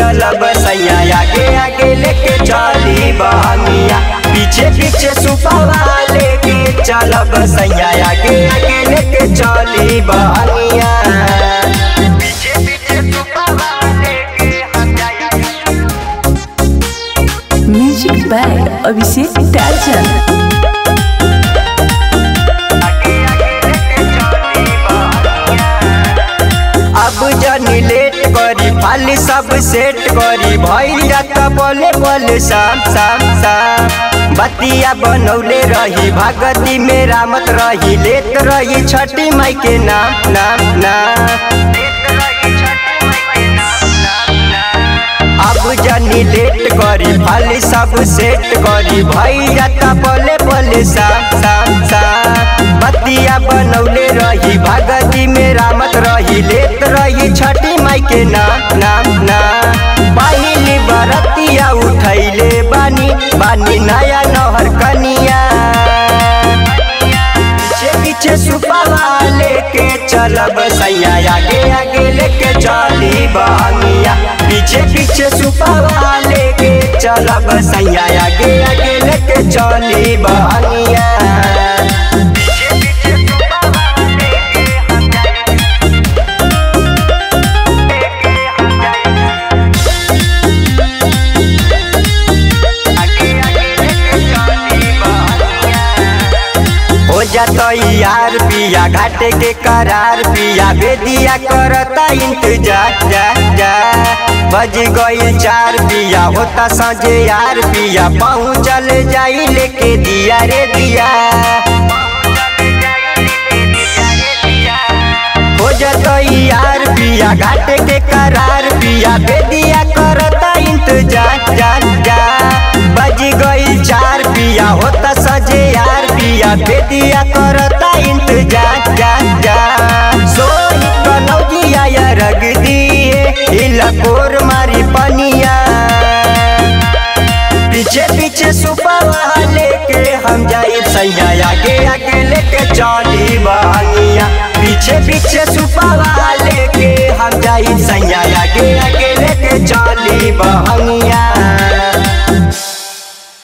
चलब सैया आगे आगे लेके चली बहनिया पीछे पीछे सुपवा लेके चलब सैया आगे आगे लेके चली बहनिया पीछे पीछे सुपवा लेके हम जाया म्यूजिक बाय अभिषेक टार्जन अब जनी लेट करी फाली सब सेट करी भइल जाता बोले बोले शाम शाम शाम बतिया बनौले रही भगती में रामत रही लेत रही छठी माई के नाम नाम नाम अब जनी लेट करी फाली सब सेट करी भइल जाता बोले बोले शाम शाम शाम बतिया बनौले रही भगती में रामत रही लेत रही छठी माई के नाम नाम नाम पहिली बरतिया उठैले बानी बानी नया नहर कनिया पीछे पीछे सुपावा लेके चलब सैया आगे आगे लेके चली बहनिया पीछे पीछे सुपावा लेके चलब सैया आगे आगे लेके चली बहनिया पीछे पीछे सुपावा लेके हम जाए हो जाता यार पिया घाटे के करार पिया बेदिया करता इंतजार जा जा बज गई चार पिया होता सजे यार पिया पहुँचल जाई लेके दिया रे दिया हो जाता यार पिया घाटे के करार पिया बेदिया करता इंतजार जा जा बज गई चार पिया होता सजे यार पिया बेदिया करता इंतजार जा जा सोई कनौजिया या रग दिए हिला कोर मारी पनिया पीछे पीछे सुपवा लेके हम जाई सैया आगे आगे लेके चली बहनिया पीछे पीछे सुपवा ले